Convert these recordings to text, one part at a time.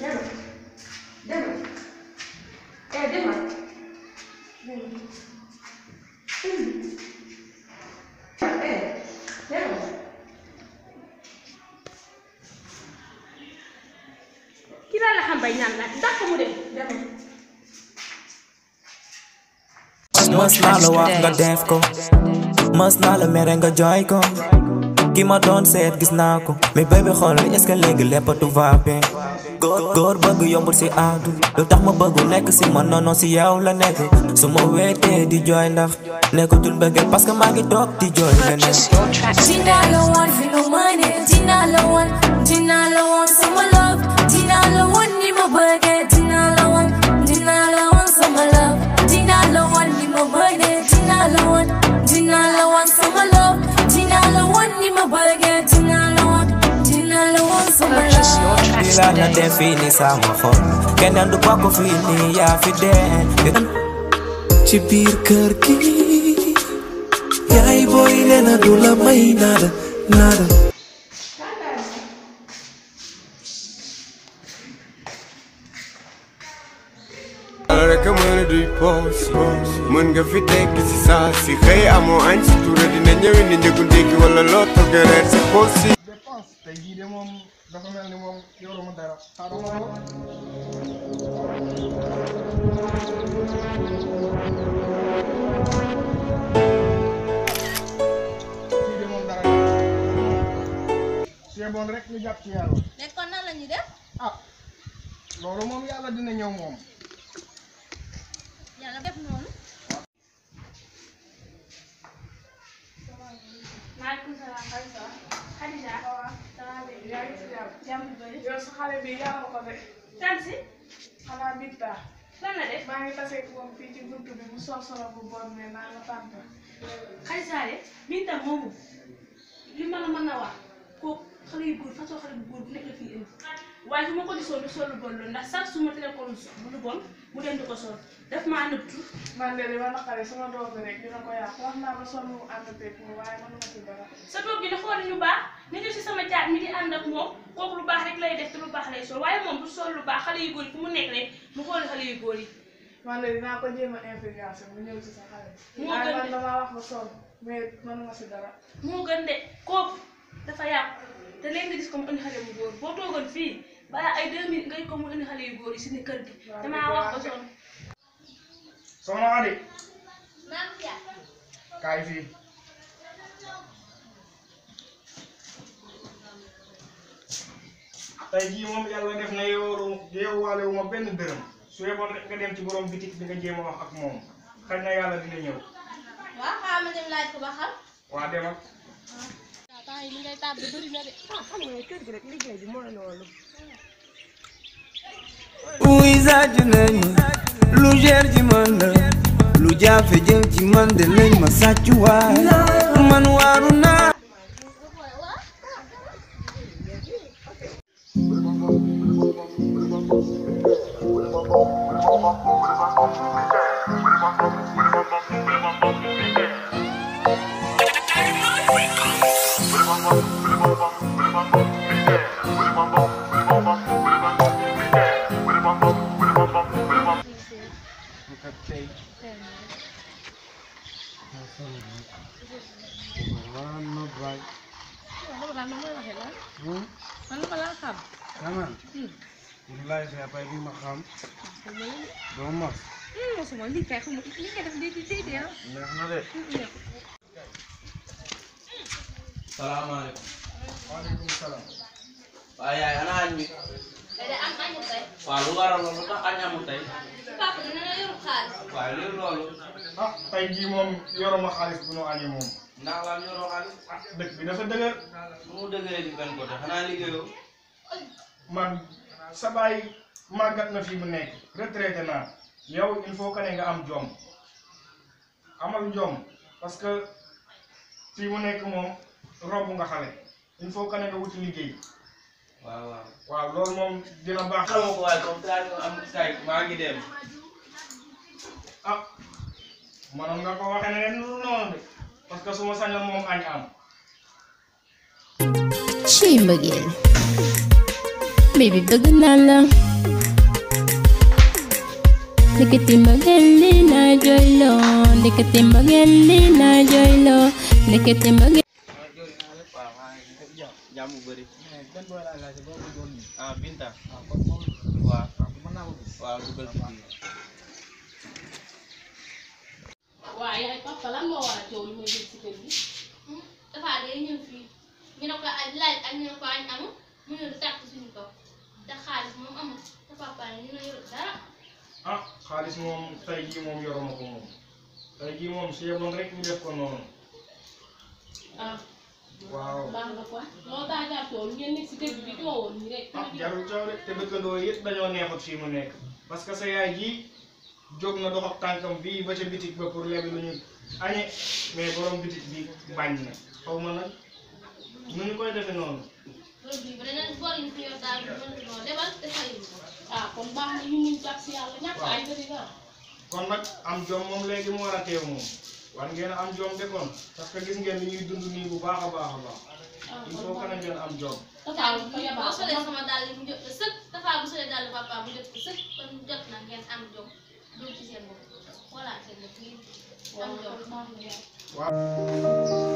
demal demal eh demal eh demal kii daal la xam bay ñaan la ndax mu dem demal mës naa la wax nga def ko mës naa la mere nga jooy ko ki ma doon seet gis naa ko mais bébé xool est-ce que léegi lépp tout va bien góor góor bëgg yombul si aadu lu tax ma bëgg nekk si man noonu si yow la nekk su ma weetee di jooy ndax nekkatul bëggee parce que maa ngi toog di jooy leneen Dina la wan fi lu mëne dina la wan dina la wan sama love dina la wan ni ma bëggee dina la wan dina la wan sama love dina la wan ni ma bëggee dina la wan dina la wan sama love dina la wan ni ma bëggee dina la wan dina la wan sama love di la na def fii ni sama xol keneen du bokk fii nii yaa fi dee ci biir kër gi yaay booy nee na du la may nada nada rek a mën a duy poos mën nga fi tekk si saa si xëy amoo añ si tuura dina ñëwi ni njëgu ndékki wala loo togg reer sa poos si dépense tey jii de moom dafa mel ni moom yoruma dara xaaral ma ko kii de moom dara c'est bon rek ñu jàpp ci yàlla léegi kon nan la ñuy def ah loolu moom yàlla dina ñëw moom yàlla def noonu maaleykum salaam Khadija Khadija ça va bien yaa ngi ci jàmm jàmm bu bëri yow sa xale bi yaa ma ko de kan si xanaa Binta lan la def maa ngi tase ak moom fii ci buntu bi mu sol solo bu bon ne naa la tànta Khadija de Binta moomu li ma la mën a wax kooku xale yu góor façon xale bu góor bu nekk la fi indi waaye su ma ko gisoon du sol lu bon loolu ndax sax su ma tere ko lu bon mu dem di ko sol daf maa nëbtu man de li ma naqare sama doom bi rek dina ko yàq wax naa ba sonn mu ànd ak moom waaye mënuma ci dara sa doom gi di xool ñu baax ni ñu si sama caat mi di ànd ak moom kooku lu baax rek lay def te lu baax lay sol waaye moom du sol lu baax xale yu góor yi fu mu nekk rek mu xooli xale yu góor yi man de dinaa ko jéem a influence mu ñëw ci sa xale bi Moo waaye gën man de. damaa wax ba sonn mais mënuma ci dara moo gën de kooku dafa yàqu te léegi nga gis ko mu indi xale bu góor boo toogoon fii balaa ay deux minutes nga gis ko mu indi xale yu góor yi si ni kër gi damaa wax ba sonn soxna Adi kaay fii tey jii moom yàlla def na yow yow waale wu ma benn dërëm su yeboon rek nga dem ci borom bitik bi nga jéem a wax ak moom xëy na yàlla dina ñëw waaw xaaral ma dem laaj ko ba xam waa demal temps yi li ngay tàbbi bëri na de wuy saaju nañu lu cher ci man la lu jafe jëm ci man de nañ ma sàcc waay man waaru naa wallaay sa pay bi ma xam doo mos mosuma lii kay xam li nga def di di di neex na de salaamaaleykum waaleykum salaam waaye yaay ana añ bi da am añu tey waaw lu waral loolu lu tax añ amul tey papa dina la yoru xaalis waaye léegi loolu ah tey jii moom yoruma xaalis bu nu añee moom ndax lan yoroo xaalis ah dëkk bi dafa dëgër nu mu dëgëree ci benn côté xanaa liggéeyoo man sa baay màggat na fi mu nekk retraité naa yow il faut que ne nga am jom amal jom parce que fii mu nekk moom romb nga xale il faut que ne nga wuti liggéey waaw waaw waaw loolu moom dina baax xamoo ko waaye comme ça ñu am kay maa ngi dem ah manoon nga ko waxee ne noonu de parce que su ma sañoon moom añ am ci mbëggeel baby bëgg naa la ndekete mbëggeel li na jooyloo ndekete mbëggeel li na jooyloo ndekete mbëggeel waaw maa ngi def jàmm jàmm bu bëri benn booy laa laajte boo ko doon nii. ah Binta waaw kon moom waaw mën naa ko gis. waaw dugal ci biir waaye yaay papa lan moo war a coow li may dégg si kër gi dafa day ñëw fii ñu ne ko aj laaj ak ñu ne ko añ amul mu ñëw di tàkk suñu kaw te xaalis moom amul te papa ne ñu ne yorul dara ah xaalis moom tey jii moom yoruma ko moom tey jii moom su yeboon rek ñu def ko noonu ah waaw baax na quoi loolu daa jaar coow li ngeen nekk si kër gi di coowoon nii rek ah jarul coow de te dëkkandoo yëpp dañoo neexut fii mu nekk parce que sa yaay ji jóg na dox ak tànkam bii ba ca bitig ba pour lebi lu ñu añe mais borom bitig bi bañ na xaw ma nag nu ñu koy defee noonu loolu bii ba danañ bor yi fi yor daal ñu mën noo lebal te fayu ko ah kon baax na ñu muñ jàpp si yàlla ñàkk ay bëri dara kon nag am jom moom léegi mu war a teew moom war ngeen a am jom de kon parce que gis ngeen ni ñuy dund nii bu baax a baax a baax il faut que na ngeen am jom dafa ko boo yabaa solee sama dàll yi mu jot ko sëkk dafa bu solee dàll papa mu jot ko sëkk kon jot na ngeen am jom dugg ci seen bopp voilà seen bopp ngeen am jom baax na yaay waaw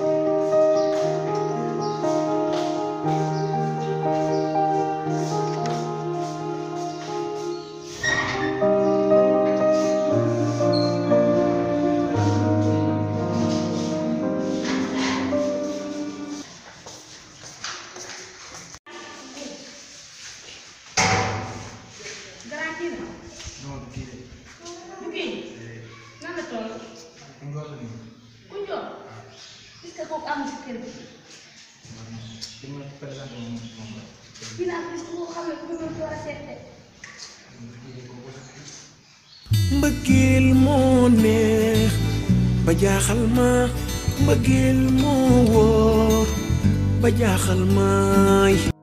dara kii na non kii de du kii nan la toll ngol ni ku njool est-ce que kooku am si kër gi di ma présenté moom moom la kii naa gis ko xam ne ku ñu door a seet de mbëggeel moo neex ba jaaxal ma mbëggeel moo wóor ba jaaxal maay